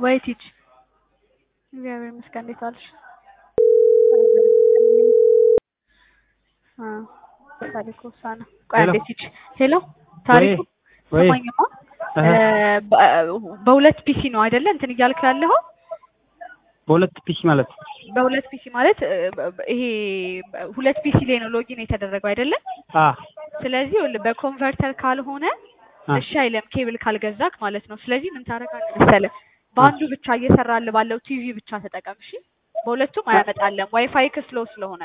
ወይ ቲች እግዚአብሔር ይመስገን። እንዴት ዋልሽ? አ ታሪኩ ሳና ቆይ ሄሎ። አንዴ ቲች ሄሎ ታሪኩ ወይ ስማኝማ እ በ- በሁለት ፒሲ ነው አይደለ እንትን እያልክ ያለኸው? በሁለት ፒሲ ማለት በሁለት ፒሲ ማለት እ፣ በ- በ- ይሄ በ- ሁለት ፒሲ ላይ ነው ሎጊን የተደረገው አይደለ? አ ስለዚህ ይኸውልህ በኮንቨርተር ካልሆነ አ እሺ አይልም ኬብል ካልገዛክ ማለት ነው። ስለዚህ ምን ታደርጋለህ መሰለህ በአንዱ ብቻ እየሰራልህ ባለው ቲቪ ብቻ ተጠቀም እሺ። በሁለቱም አያመጣልህም ዋይፋይ ክስሎ ስለሆነ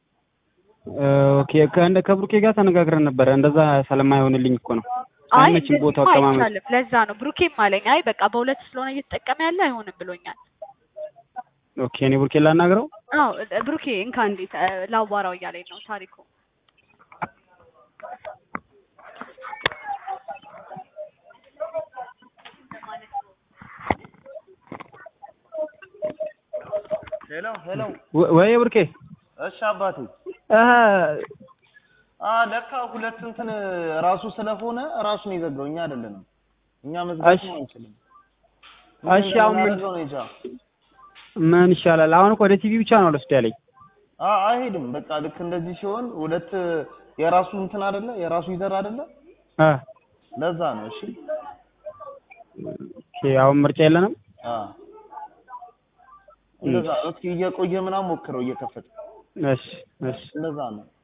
ኦኬ ከእንደ ከብሩኬ ጋር ተነጋግረን ነበረ። እንደዛ ስለማይሆንልኝ እኮ ነው። አይ አይመችም ቦታው እንደዚህማ አቀማመጥ። አይቻልም። ለዛ ነው ብሩኬም አለኝ አይ በቃ በሁለት ስለሆነ እየተጠቀመ ያለ አይሆንም ብሎኛል። ኦኬ እኔ ብሩኬ ላናግረው። አዎ እ- ብሩኬ እንካ እንዴት እ፣ ላዋራው እያለኝ ነው ታሪኩ። ሄሎ ሄሎ። ወ- ወይ ብሩኬ እሺ አባቴ። እ አ ለካ ሁለት እንትን ራሱ ስለሆነ ራሱን የዘጋው እኛ አይደለንም። እኛ መዝጋት እሺ። አንችልም። እሺ አሁን ምን እንደምናደርገው ነው እንጃ። ምን ይሻላል? አሁን እኮ ወደ ቲቪ ብቻ ነው ልወስድ ያለኝ። አ አይሄድም። በቃ ልክ እንደዚህ ሲሆን ሁለት የራሱ እንትን አይደለ የራሱ ይዘር አይደለ እ ለዛ ነው። እሺ ኦኬ አሁን ምርጫ የለንም። አ እንደዛ እስኪ እየቆየ ምናምን ሞክረው እየከፈተ እሺ እሺ እንደዛ ነው።